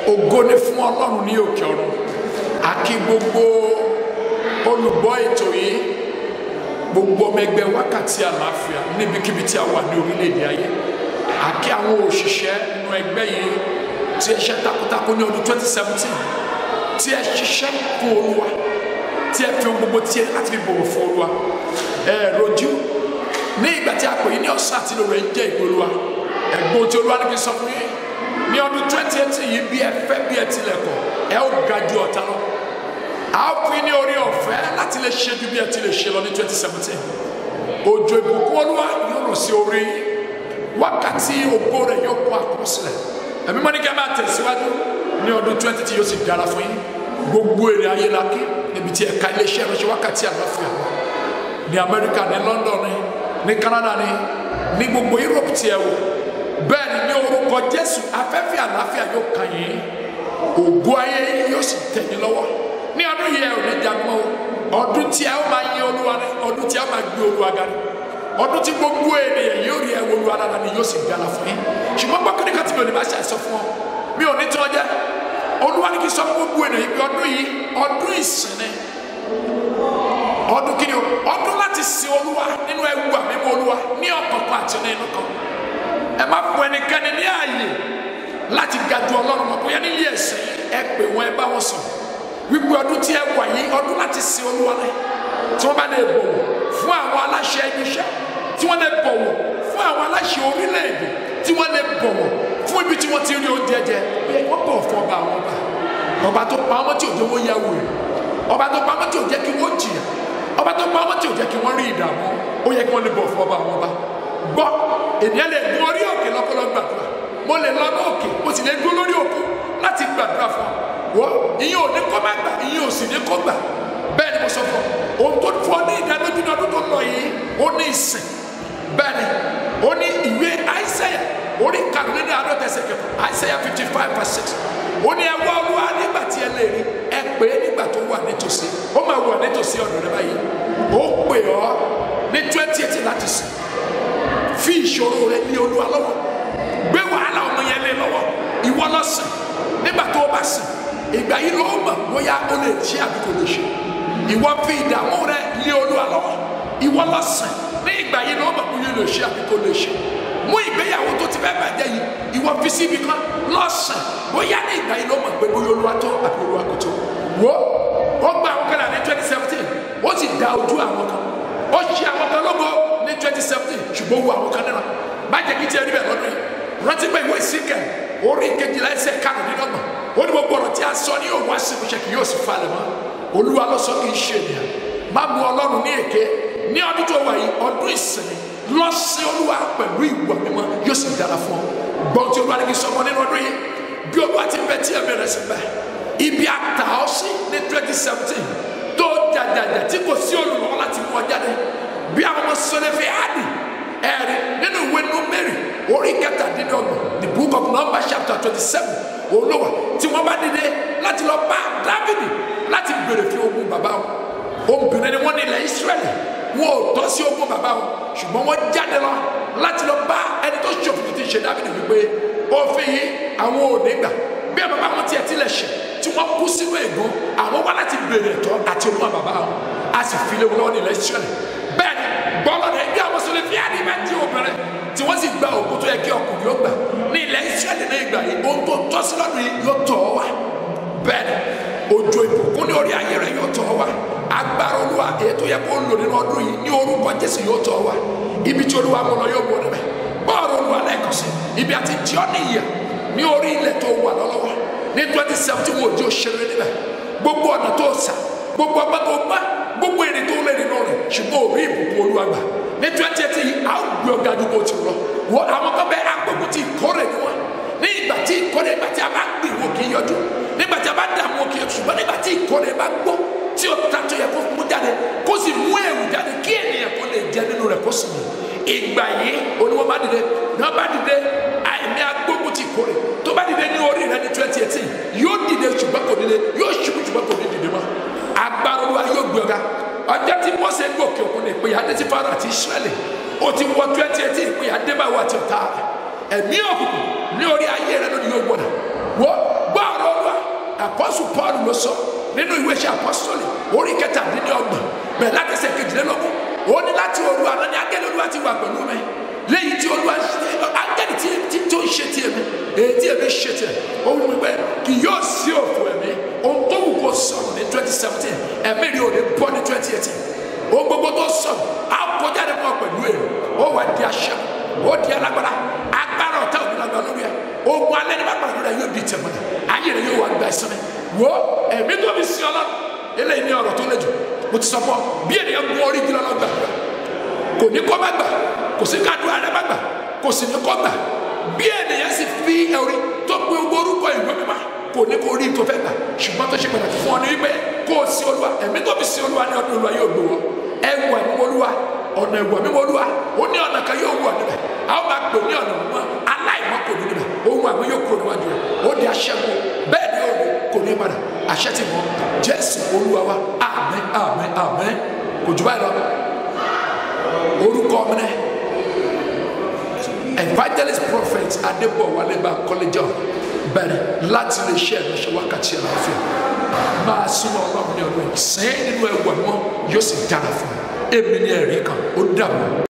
ògo ni fún ọlọ́run ní òkè ọ̀run àkí gbogbo olùgbọ́ ètò yìí gbogbo ọmọ ẹgbẹ́ wákàtí àlàáfíà níbikíbi tí a wà ní orílẹ̀-èdè ayé àkí àwọn òṣìṣẹ́ nínú ẹgbẹ́ yìí tí ẹ ṣe takuntakun ní ọdún 2017 tí ẹ ṣiṣẹ́ fún olúwa tí ẹ fi ohun gbogbo tí ẹ láti fi bọ̀wọ̀ fún olúwa ẹ rojú ní ìgbà tí a pè yín ní ọ̀sán àti lóru ẹ jẹ́ ìgbé olúwa ẹ̀gbọ́n tí olúwa ní kí n sọ fún yín ní ọdún 2018 yìí bí ẹ fẹ́ bí ẹ tilẹ̀ kọ̀ ẹ ó ga ju ọ̀tá lọ a ó fún yín ní orí ọ̀fẹ́ láti lè ṣe ju bí ẹ ti lè ṣe lọ ní 2017 òjò ìbùkún olúwa yóò rọ̀ sí orí yín wákàtí ògbó rẹ̀ yóò kó àkọsílẹ̀ ẹ̀mí mọ́ni kí a máa tẹ̀síwájú ní ọdún 20 tí yóò sì dára fún yín gbogbo èrè ayé la kí níbi tí ẹ̀ka iléeṣẹ́ ìránṣẹ́ wákàtí àlàáfíà wà ní Amẹ́ríkà ní London ní ní Canada ní ní gbogbo Europe tí ẹ wò bẹ́ẹ̀ ni ní orúkọ Jésù afẹ́fẹ́ àlàáfíà yóò kàn yín ògo ayé yín yóò sì tẹ̀ yín lọ́wọ́ ní ọdún yìí ẹ ò ní jagun o ọdún tí ẹ ó máa yin Olúwa ní ọdún tí ẹ ó máa gbé Olúwa ga ní ọdún tí gbogbo ènìyàn yóò rí ẹwọ Olúwa dára ni yóò sì dára fún yín ṣùgbọ́n gbọ́ kíni kan tí mi ò ní bá ṣe àìsàn fún ọ mi ò ní tí wọ́n jẹ́ Olúwa ní kí n sọ fún gbogbo ènìyàn pé ọdún yìí ọdún ìsìn ni ọdún kí ni o ọdún láti sin olúwa nínú ẹwu àmímọ́ olúwa ní ọ̀kọ̀ọ̀kan àti ní inú kan ẹ má fún ẹnikẹ́ni ní ààyè láti ga ju ọlọ́run mọ́ bóyá nílé ẹ̀sìn ẹ pè wọ́n ẹ bá wọn sọ wípé ọdún tí ẹ wà yìí ọdún láti sin olúwa rẹ tí wọ́n bá lè bọ̀wọ̀ fún àwọn aláṣẹ ibi iṣẹ́ tí wọ́n lè bọ̀wọ̀ fún àwọn aláṣẹ orílẹ̀-èdè tí wọ́n lè bọ̀wọ̀ fún ibi tí wọ́n ti rí oúnjẹ jẹ wọ́n bọ̀ fún ọba àwọn ọba ọba tó pa ọmọ tí òjò wọ́n yá wò ọba tó pa ọmọ tí òjò kí wọ́n jìyà ọba tó pa ọmọ tí ò jẹ́ kí wọ́n rí ìdààmú ó yẹ kí wọ́n lè bọ̀ fún ọba àwọn ọba gbọ́ ènìyàn lè gun orí òkè lọ́kọ́lọ́ gbàdúrà mo lè lọ ní òkè mo sì lè dúró lórí òkú láti gbàdúrà fún ọ wọ́ ìyẹn ò ní kó má gbà ìyẹn ò sì ní kó gbà bẹ́ẹ̀ ni mo sọ fún ọ ohun tó fún ọ ní ìdánilójú ní ọdún tó lọ yìí ó ní ìsìn bẹ́ẹ̀ ni ó ní ìwé àìsẹ́yà orí karùnún àádọ́ta ẹsẹ̀ kẹfà àìsẹ́yà fifty five verse six ó ní ẹ wá olúwa nígbà tí ẹ lè rí ẹ pè é nígbà tó wà nítòsí ó máa wà nítòsí ọ̀dọ̀ rẹ báyìí ó pè ọ́ ní twenty eighteen láti sìn fi ìṣòro rẹ ní olúwa lọ́wọ́ gbé wàhálà ọmọ yẹn lé lọ́wọ́ ìwọ lọ sìn nígbà tó o bá sìn ìgbà yìí ló mọ̀ bóyá o lè ṣe àbí kò lè ṣe ìwọ fi ìdààmú rẹ lé olúwa lọ́wọ́ ìwọ lọ sìn ní ìgbà yìí ló mọ̀ bóyá o lè ṣe àbí kò lè ṣe mú ìgbéyàwó tó ti fẹ́ bàjẹ́ yìí ìwọ fi síbi kan lọ́sàn bóyá ní ìgbà yìí ló mọ̀ pé bóyá olúwa tó àbí olúwa kò tó wo ó gba àwọn kan ní twenty seventeen ó sì da ojú àwọn kan ó ṣe àwọn kan lógo ní twenty seventeen ṣùgbọ́n wo àwọn kan náà má jẹ́ kí tiẹ̀ rí bẹ́ẹ̀ lọ́dún yìí rántí pé ìwé ìsìnkẹ́ orí kejìlá ẹsẹ̀ karùndínlọ́gbọ̀n ó ní gbogbo ọ̀rọ̀ tí a sọ ní òun àṣìkúṣe kì yóò sì falẹ̀ mọ́ olúwa ló sọ kì í ṣe ènìyàn má mú ọlọ́run ní èké ní ọdún tó wà yìí ọdún ìsinmi lọ sí olúwa pẹ̀lú ìwà mímọ́ yóò sì dára fún ọ gbọ́n tí olúwa ní kí sọmọ nínú ọdún yìí bí olúwa ti bẹ tí ẹ̀mí rẹ̀ sí bẹ́ẹ̀ ibi àtà ọ sí ní twenty seventeen tó jàjàjà tí kò sí olùrànwọ́ láti mú ọ jáde bí àwọn ọmọ sọlẹ́fẹ̀ áàdì ẹ̀rí nínú ìwé Númérì orí kẹtàdínlọ́gbọ̀n the book of Numbers chapter twenty seven olówà tí wọ́n bá dìde láti lọ bá Dávìdì láti béèrè fún ogún bàbá wọn obìnrin ni wọ́n ní ilẹ̀ Ísírẹ́lì wọn ò tọ́ sí ogún bàbá wọn ṣùgbọ́n wọ́n jáde lọ láti lọ bá ẹni tó ṣòfin ti ṣe Dávìdì wípé òfin yìí àwọn ò ní gbà bí ẹ bàbá wọn tiẹ̀ tilẹ̀ ṣe tí wọ́n kú sínú ègún àwọn wá láti béèrè ẹ̀tọ́ àti ogún bàbá wọn a sì fi lé wọn lọ́wọ́ ní ilẹ̀ Ísírẹ́lì bẹ́ẹ̀ ni bọ́lá rẹ̀ bí àwọn sọlẹ̀ fi àdì máa di obìnrin tí wọ́n sì gba òkú tó yẹ kí ọkùnrin yóò gbà ní ilẹ̀ Ísírẹ́lì ní ìgbà yìí ohun tó tọ́ sí lọ́dún yìí yóò tọ̀ ọ́ wá bẹ́ẹ̀ ni òjò ìbùkún ní orí ayé rẹ̀ yóò tọ̀ ọ́ wá agbára olúwa èyí tó yẹ kó lò nínú ọdún yìí ní orúkọ Jésù yóò tọ̀ ọ́ wá ibi tí olúwa mọ̀ lọ yóò bọ̀ níbẹ̀ bọ́ọ̀lù olúwa lẹ́ẹ̀kan sí ibi àti jọ́ níyà ní orí ilẹ̀ tó wà lọ́wọ́ ní twenty seventeen wo di òṣèré níbẹ̀ gbogbo ọ̀nà tó sà gbogbo ọgbà tó gbà gbogbo èrè tó lè nínú rẹ̀ ṣùgbọ́n òbí ìbùkún olúwa gbà ní twenty eighteen yìí a ó gbé ọ̀gá ju bó ti lọ wọ àwọn kan bẹ agbègbè tí ìkórè ni wọn ní ìgbà tí ìkórè ìgbà tí a bá gbìn wọn kì í yọjú nígbà tí a bá dà wọn kì í yọjú ṣùgbọ́n nígbà tí ìkórè bá gbó tí o ta tó yẹ kó mú jáde kó sì mú èrò jáde kí ènìyàn kó lè jẹ nínú rẹ̀ kó sì mú ìgbà yìí oníwọ́n bá dìde náà bá dìde àìní agbógun ti kórè tó bá dìde ní orí rẹ̀ ní twenty eighteen yóò dìde ṣùgbọ́n kò dìde yóò ṣubú ṣùgbọ́n kò ní dìde mọ́ agbára olúwa yóò gbé ọ̀gá ọjọ́ tí mọ́sẹ̀ ń gòkè òkun ní ìpínyà adé ti fara àti israẹli ó ti wọ twenty eighteen ìpínyà adébáwò àti ọ̀tá rẹ̀ ẹ̀mí òkùnkùn ní orí ayé rẹ̀ lónìí yóò gbọ́dọ̀ wọ́n gbọ́ ọ̀rọ̀ apọ́sù paul ló sọ nínú ìwé iṣẹ́ apọ́sítọ́lì orí kẹtàdínlọ́gbọ̀n bẹ̀rẹ̀ láti ẹsẹ̀ kejìlélógún ó ní láti òru àná ni áńgẹ́lì olúwa ti wà pẹ̀lú mi lẹ́yìn tí olúwa áńgẹ́lì tí tí tó ń ṣe tiẹ̀ mi èyí tí èmi ṣe tiẹ̀ ó wù mí pé kì yóò sí òfò ẹ̀mí ohun tó wù kó sọ̀rọ̀ ní twenty seventeen ẹ̀mí rí òde bọ́ ní twenty eighteen ohun gbogbo tó sọ̀rọ̀ á kọjá ní wọn pẹ̀lú èrò ó wà di aṣẹ ó di alágbára agbára ọ̀tá òbí lágbára lórí ẹ̀ ogun alẹ́ ní bá pàdé lórí ẹ̀ yóò di tẹ̀mọ́ ẹ̀ ayé rẹ̀ yóò wá gba ẹ̀sán mi wo ẹ̀mí tó fi sí ọlọ́run eléyìí ní ọ̀rọ̀ tó lé jù mo ti sọ fún ọ bí ènìyàn gun orí igi lọ́lọ́ gbà kò ní kọ́ bá gbà kò sí ká dùn àrẹ bá gbà kò sì ní kọ́ gbà bí ènìyàn sì fi orí tó pe gbogbo orúkọ ìwé mímọ́ kò ní kó rí tó fẹ́ gbà ṣùgbọ́n tó ṣe pàtàkì fún ọ ní wípé kó o sí olúwa ẹ̀mí tó fi sí olúwa ní ọdún olúwa yóò gbé wọ ẹwù ẹ̀mí olúwa ọ̀nà ẹ̀wù ẹ̀mí olúwa ó ní ọ̀nà kan yóò wọ̀ níbẹ̀ a ó máa pè ní ọ̀nà mọ́ aláìmọ́ kò ní níbẹ̀ ohun àgbẹ̀ yóò kúrò níwájú rẹ̀ ó di aṣẹ́gun bẹ́ẹ̀ ni ó kò ní padà àṣẹ ti mọ jésù olúwa wa àmín àmín àmín kò jù báyìí lọ orúkọ mi náà evangelist prophet adébọ̀wálé bá kọ́lẹ́jà bẹ̀rẹ̀ láti lè ṣe ẹ̀rọṣẹ́ wákàtí àlàáfíà máa súnmọ́ ọlọ́run ní ọdún yìí sẹ́yìn nínú ẹ̀wọ̀n mọ́ yóò sì dára fún mi èmi ní ẹ̀rí kan ó dàbọ̀.